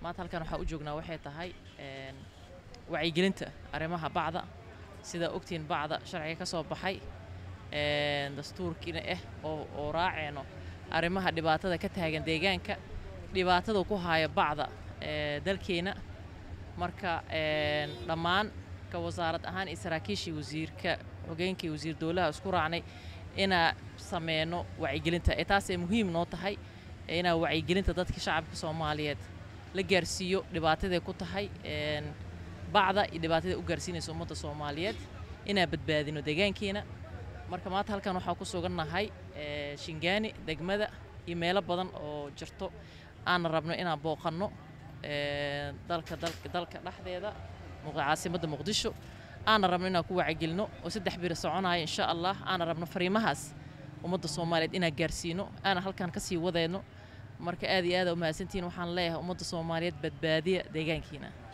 maanta halkan waxaa u joognaa waxay tahay een, wacyigelinta arrimaha bacda sida ogtiin bacda sharciga ka soo baxay een, dastuurkiina ah oo, oo raaceyno arrimaha dhibaatada ka taagan deegaanka dhibaatada ku haya bacda ee, dalkeena marka een, dhammaan ka wasaarad ahaan iyo saraakiishii wasiirka hogeenkii wasiir dowlaha isku raacnay inaa sameyno wacyigelinta ee taasay muhiim noo tahay ee inaa wacyigelinta dadka shacabka soomaaliyeed la gaarsiiyo dhibaataday ku tahay een, bacda iyo dhibaatada u gaarsiinaysa ummadda soomaaliyeed inaa badbaadino deegaankeena marka maanta halkan waxaa ku sugannahay ee, shingaani degmada iyo meelo badan oo jirto aan rabno inaan booqanno ee, dalka dalka dalka dhexdeeda muq- caasimadda muqdisho aana rabno inaan ku wacyigelino oo saddex biri soconaya insha allah aana rabno fariimahaas ummadda soomaaliyeed inaan gaarsiino aana halkan kasii wadeyno marka aad iyo aad aa umahadsantihiin waxaan leeyahay ummadda soomaaliyeed badbaadiya deegaankiina